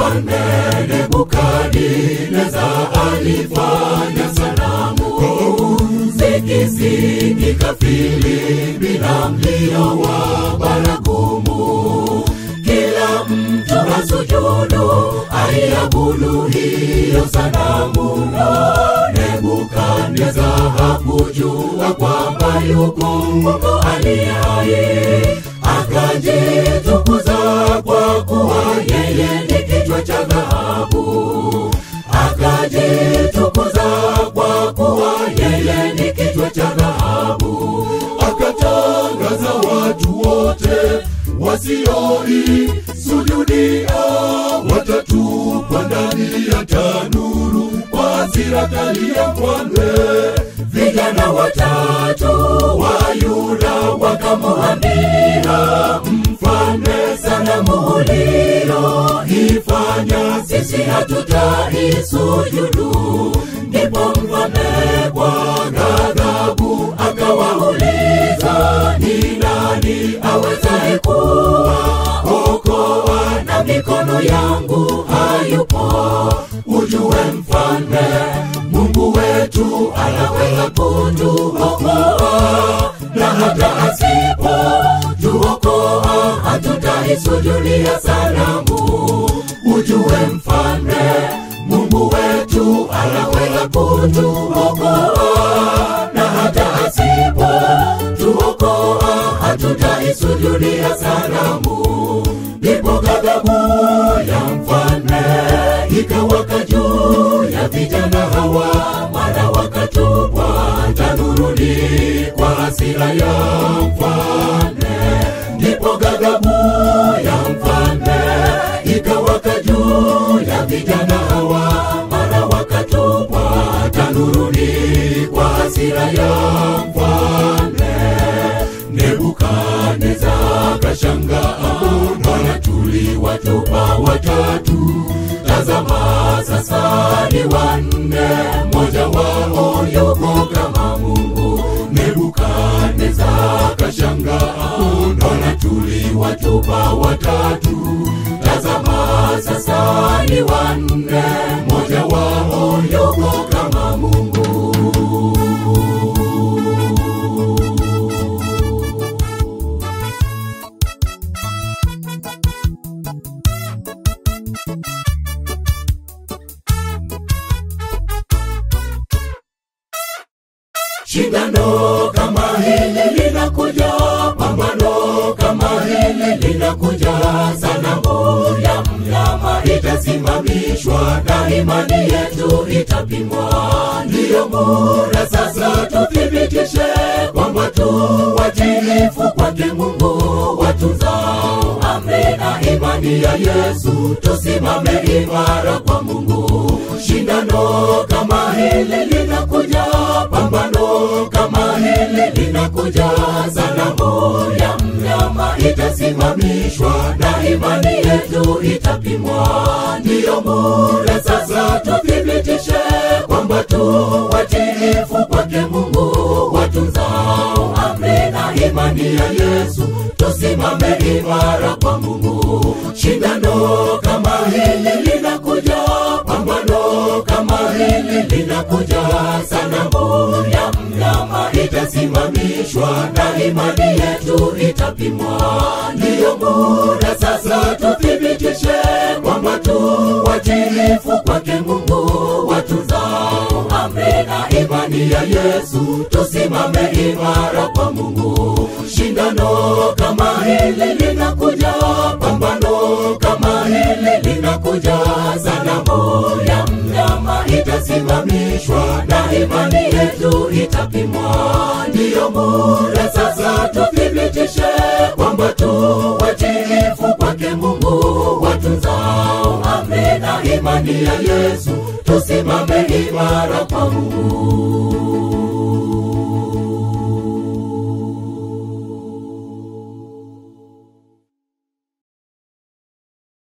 mfalme Nebukadneza alifanya sanamu zikisikika filimbi na mlio wa baragumu kila mtu asujudu aiabudu hiyo sanamu nebukadneza hakujua kwamba yuko mungu aliye hai akajitukuza kwa kuwa yeye ni kichwa cha dhahabu akajitukuza kwa kuwa yeye ni kichwa cha dhahabu akatangaza watu wote wasioisujudia watatupwa ndani ya tanuru kwa hasira kali ya mfalme vijana watatu wa yuda wakamwambia mfalme sanamu uliyoifanya sisi hatutaisujudu ndipo mfalme kwa ghadhabu akawauliza ni nani awezaye kuwaokoa na mikono yangu hayupo ujue mfalme mungu wetu anaweza kutuokoa na hata asipo tuokoa hatutaisujudia sanamu ujue mfalme mungu wetu anaweza kutuokoa na hata asipo tuokoa hatutaisujudia sanamu ndipo ghadhabu ya mfalme ikawaka juu ya vijana hawa mara wakatupwa tanuruni kwa hasira ya mfalme ndipo ghadhabu ya mfalme ikawaka juu ya vijana hawa mara wakatupwa tanuruni kwa hasira ya mfalme nebukadneza kashangaa mbona tuliwatupa watatu tazama sasa ni wanne mmoja wao yuko kama mungu nebukadneza kashangaa mbona tuliwatupa watatu tazama sasa ni wanne mmoja wao yuko kama mungu shindano kama hili linakuja pambano kama hili linakuja sanamu ya mnyama itasimamishwa na imani yetu itapimwa ndiyo muda sasa tuthibitishe kwamba tu watiifu kwake mungu watunzao amri na imani ya yesu tusimame imara kwa mungu shindano kama hili linakuja pambano kama hili linakuja sanamu ya mnyama itasimamishwa na imani yetu itapimwa ndiyo muda sasa tuthibitishe kwamba tu watiifu kwake mungu watunzao amri na imani ya yesu tusimame imara kwa mungu shindano kama hili linakuja pambano kama hili linakuja sanamu ya mnyama itasimamishwa na imani yetu itapimwa ndiyo muda sasa tuthibitishe kwamba tu watiifu kwake mungu watunzao amri na imani ya yesu tusimame imara kwa mungu shindano kama hili linakuja pambano kama hili linakuja sanamu ya mnyama itasimamishwa na imani yetu itapimwa ndiyo muda sasa tuthibitishe kwamba tu watiifu kwake mungu watunzao amri na imani ya yesu tusimame imara kwa mungu